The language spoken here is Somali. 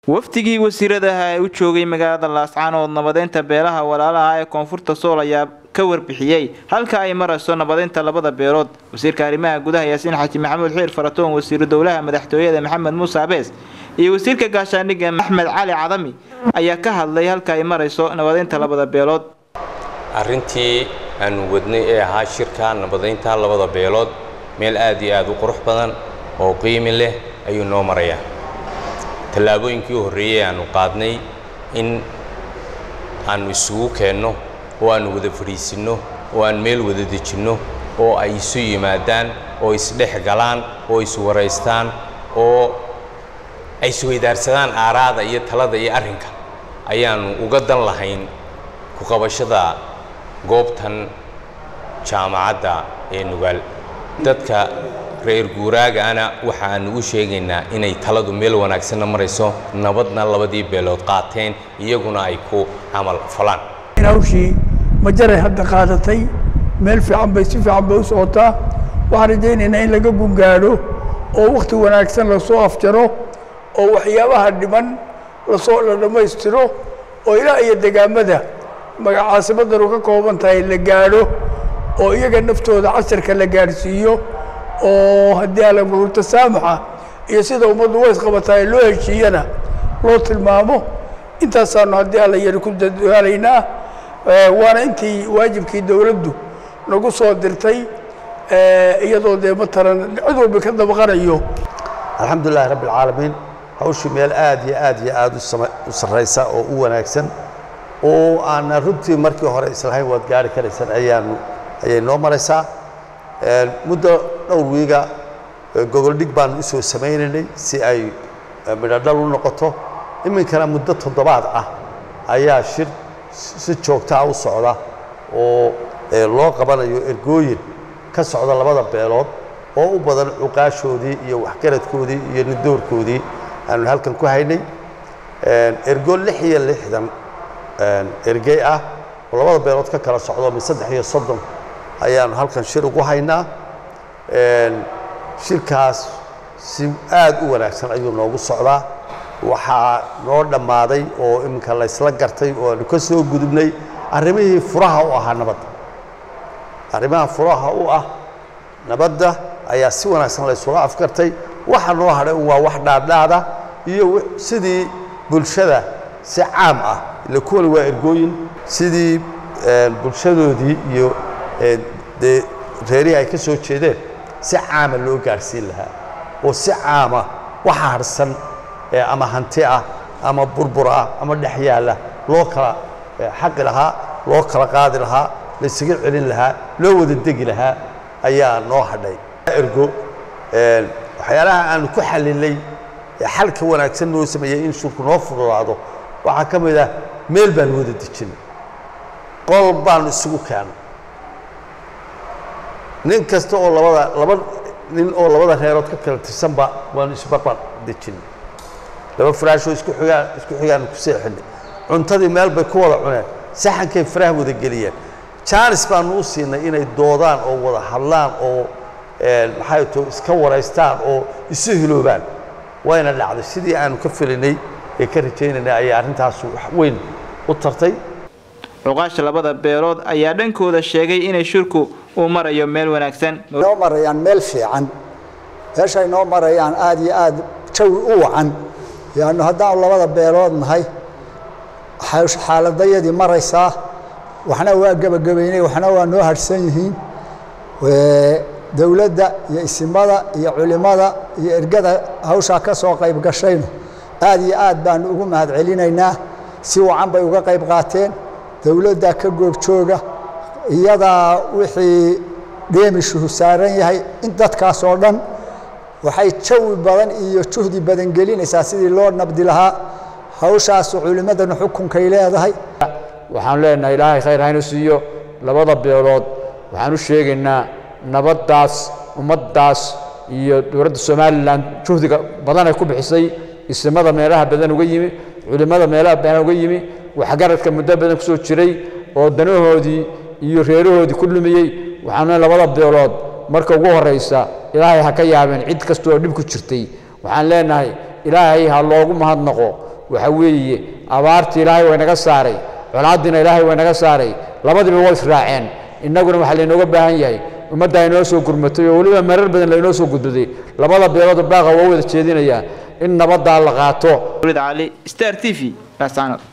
wafdigii wasiiradaha ee u joogay magaalada laascaanood nabadeynta beelaha walaalaha ee koonfurta sool ayaa ka warbixiyey halka ay marayso nabadeynta labada beelood wasiirka arrimaha gudaha yaasiin xaaji maxamuud xiir faratoon wasiiru dowlaha madaxtooyada maxamed muuse abees iyo wasiirka gaashaandhigga axmed cali cadami ayaa ka hadlay halka ay marayso nabadeynta labada beelood arrintii aanu wadnay ee ahaa shirka nabadeynta labada beelood meel aad iyo aad u qurux badan oo qiimi leh ayuu noo marayaa tallaabooyinkii u horreeyey aanu qaadnay in aanu isugu keenno oo aanu wada fadhiisinno oo aan meel wada dejinno oo ay isu yimaadaan oo isdhex galaan oo iswaraystaan oo ay isweydaarsadaan aaraada iyo talada iyo arrinka ayaannu uga dan lahayn ku qabashada goobtan jaamacadda ee nugaal dadka reer guuraagaana waxaannu u sheegaynaa inay taladu meel wanaagsanna marayso nabadna labadii beelood qaateen iyaguna ay ku camal falaan hawshii majaray hadda qaadatay meel fiican bay si fiican bay u socotaa waxaan rajaynaynaa in laga gungaadho oo wakhti wanaagsan lasoo afjaro oo waxyaabaha dhiman lasoo la dhammaystiro oo ilaa iyo degaamada magacaasimadanu ka kooban tahay la gaadho oo iyaga naftooda casharka la gaadhsiiyo oo haddii alagu tasaamaxa iyo sida ummaddu way isqabataay loo heshiiyana loo tilmaamo intaasaanu haddii alla yari ku dadaalaynaa waana intii waajibkii dowladdu nagu soo dirtay iyadoo dee matalan cid walba ka dabaqanayo alxamdulilahi rabbi alcaalamiin hawshii meel aad iyo aad iyo aad u sarraysa oo u wanaagsan oo aana runtii markii hore islahayn waad gaari karaysaan ayaanu ayay noo maraysaa muddo dhowr wiiga gogoldhig baanu usoo samaynaynay si ay midhodhal u noqoto iminkana muddo toddobaad ah ayaa shir si joogtaa u socda oo loo qabanayo ergooyin ka socda labada beelood oo u badan cuqaashoodii iyo waxgaradkoodii iyo nidoorkoodii aanu halkan ku haynay ergoo lix iyo lixdan ergey ah oo labada beelood ka kala socdo min saddex iyo soddon ayaanu halkan shir ugu haynaa shirkaas si aad u wanaagsan ayuu noogu socdaa waxaa noo dhammaaday oo iminka laysla gartay oo aanu ka soo gudubnay arrimihii furaha u ahaa nabadda arrimaha furaha u ah nabadda ayaa si wanaagsan laysula afgartay waxa noo hadhay un waa wax dhaadhaada iyo sidii bulshada si caam ah ila kuwani waa ergooyin sidii bulshadoodii iyo dee reerihii ay ka soo jeedeen si caama loo gaadhsiin lahaa oo si caama waxa harsan ama hanti ah ama burbur ah ama dhex yaalla loo kala xaqi lahaa loo kala qaadi lahaa laysaga celin lahaa loo wada degi lahaa ayaa noo hadhay ergo waxyaalaha aanu ku xalilay xalka wanaagsan noo sameeyey in shurku noo fududaado waxaa ka mid ah meel baanu wada dejinay qol baanu isugu keennay nin kasta oo labada laba nin oo labada reerood ka kala tirsanba waanu isbarbar dejinay laba faraashoo isku xigaan isku xigaanu ku seexinay cuntadii meel bay ku wada cuneen saxankay faraha wada geliyeen jaanis baanu u siinay inay doodaan oo wada hadlaan oo maxay to iska waraystaan oo isu hiloobaan wayna dhacday sidii aanu ka filinay ee ka rajaynaynay ayaa arrintaasu wax weyn u tartay cuqaasha labada beelood ayaa dhankooda sheegay inay shirku uu marayo meel wanaagsan noo marayaan meel fiican meeshay noo marayaan aad iyo aad jawi u wacan yaanu haddaanu labada beelood nahay xaaladayadii maraysaa waxna waa gebagabaynay waxna waa noo harhsan yihiin dowladda iyo isimada iyo culimmada iyo ergada hawshaa ka soo qayb gashayna aad iyo aad baanu ugu mahad celinaynaa si wacan bay uga qayb qaateen dowladda ka goobjooga iyadaa wixii dheemishuhu saaran yahay in dadkaas oo dhan waxay jawi badan iyo juhdi badan gelinaysaa sidii loo nabdi lahaa hawshaasu culimmadana xukunkay leedahay waxaan leenahay ilaahay khayr haynu siiyo labada beelood waxaan u sheegaynaa nabaddaas ummaddaas iyo dowladda somalilan juhdiga badan ay ku bixisay isimada meelaha badan uga yimi culimmada meelaha badan uga yimi waxgaradka muddo badan ku soo jiray oo danahoodii iyo reerahoodii ku lumiyey waxaana labada beelood marka ugu horraysa ilaahay ha ka yaabeen cid kasta oo dhib ku jirtay waxaan leenahay ilaahay ha loogu mahadnaqo waxa weeye abaartii ilaahay way naga saaray colaaddiina ilaahay way naga saaray labadiiba way israaceen innaguna waxaa laynooga baahan yahay ummadda inoo soo gurmatay oo weliba marar badan laynoo soo gudbaday labada beelood baaqa waa wada jeedinayaa in nabaddaa la qaato cali star t v laascaanood